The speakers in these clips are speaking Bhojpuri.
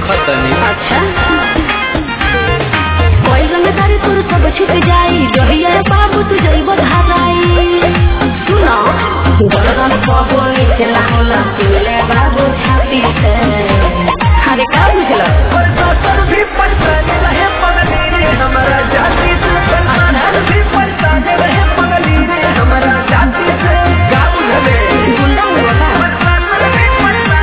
देखत तनी अच्छा कोई रंगदारी तोर सब छुट जाई जहिया बाबू तू जइब धाराई सुनो गरम पबोई चला होला तुले बाबू छाती से अरे का बुझला गुंडा हुआ का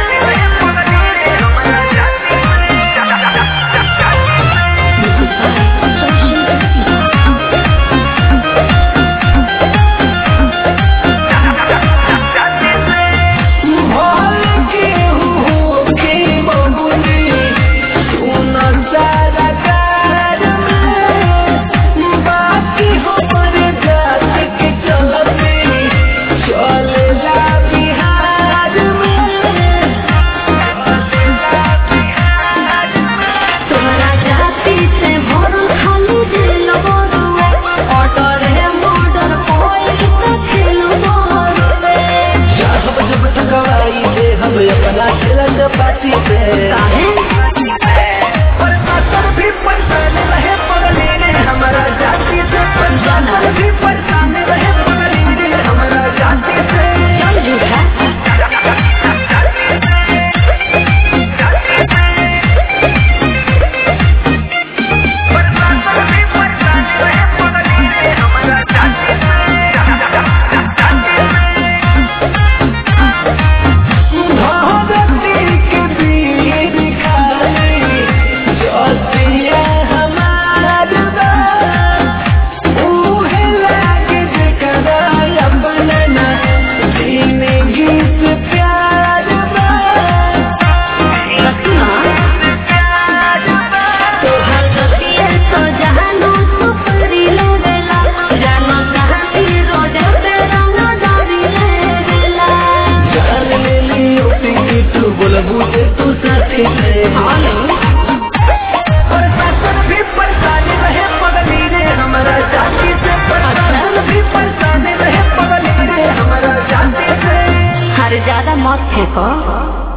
तोरा जाति से भरल खाली दिल बरुए ऑर्डर है मर्डर कोई तो खेल बरुए पार्टी पे काहे हमारा जाति से जाना भी परेशान रहे पगली रे हमारा जाति से चल झूठा सुना तोहर गतिये तो जहानो सुपरी लेवेला जानो कहानी रोड पे रंग डारी लेवेला बोलबू जे तू साथी से हेलो और शासन भी परेशान रहे पगली रे हमारा जाति से शासन भी परेशान रहे पगली रे हमारा जाति से हर ज्यादा मत फेंको